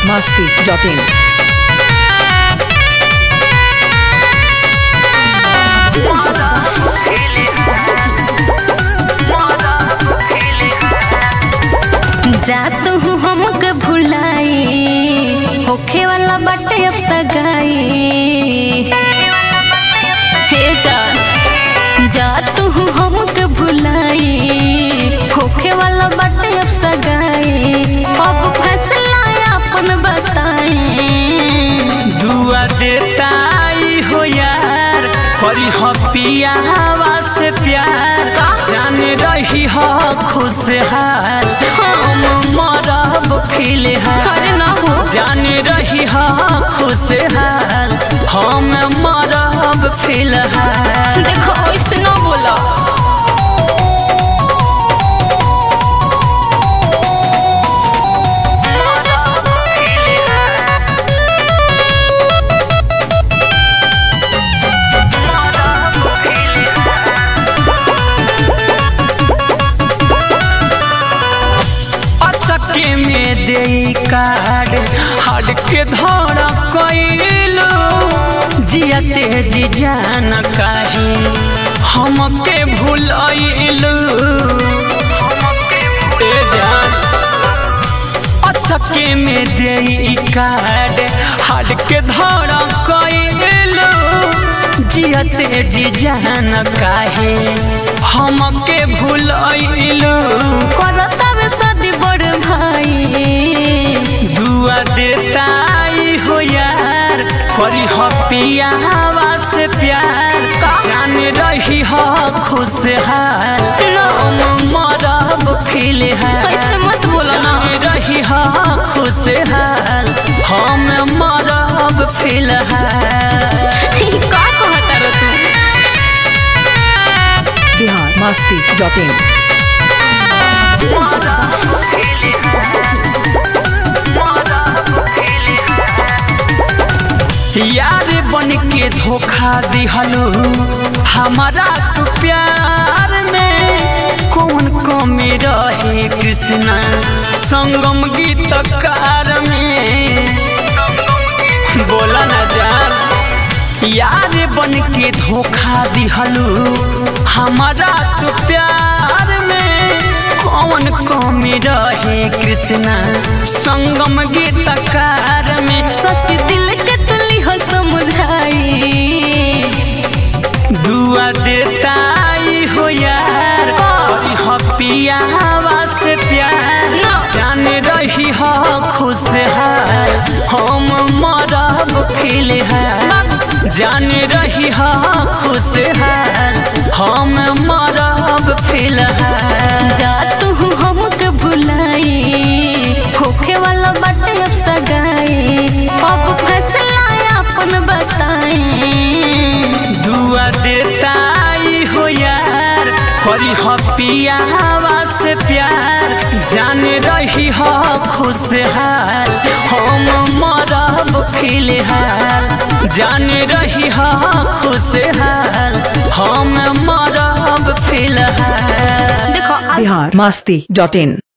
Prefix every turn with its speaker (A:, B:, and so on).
A: masti.in.
B: जात हूँ हमके भुलाई होखे वाला बाटे अब सगाई हे जान जात हूँ हमके भुलाई होखे वाला बाटे अब सगाई अब फैसला अपन बताए
C: दुआ देता आई हो यार करी हो पियावा से प्यार
B: का?
C: जाने रही हो खुशहाल हम मरब फिलहाल
B: अरे ना हो
C: जाने रही हो खुशहाल हम मरब फिलहाल
B: देखो ऐसे ना बोला
C: अचके में दे कार्ड हट के धड़ कैलू जिया तेजी जान काहे हमके भूलैलू ए जान अचके में दे कार्ड हट के धड़ कैलू जिया तेजी जान काहे हमके भूलैलू
B: करता वे शादी बड़ भाई
C: दुआ देता आई हो यार करी हो पियावा से प्यार
B: का?
C: जाने रही हो खुशहाल
B: ना
C: मरब फिलहाल
B: ऐसे मत बोलो ना
C: जाने रही हो खुशहाल हम मरब फिलहाल
B: का कहता रे तू
A: Bihar masti.in.
C: यार बन के धोखा दिहलो हमारा तू प्यार में कौन कमी रहे कृष्णा संगम गीतकार में बोला ना जान यार बन के धोखा दिहलो हमारा तू प्यार में कौन कमी रहे कृष्णा संगम गीतकार में
B: ससी दिल के तुली हो समझाई
C: दुआ देता आई हो यार करी हो पियावा से प्यार
B: ना।
C: जाने रही हो खुशहाल हम मरब फिलहाल जाने रही हो खुशहाल हम मरब फिलहाल
B: जा तू हमके भुलाई होखे वाला बाटे अब सगाई अब फैसला अपन बताए
C: दुआ देता आई हो यार करी हो पियावा से प्यार जाने रही हो खुशहाल हम मरब फिलहाल जाने रही हो खुशहाल हम मरब फिलहाल
B: देखो
A: Bihar masti.in.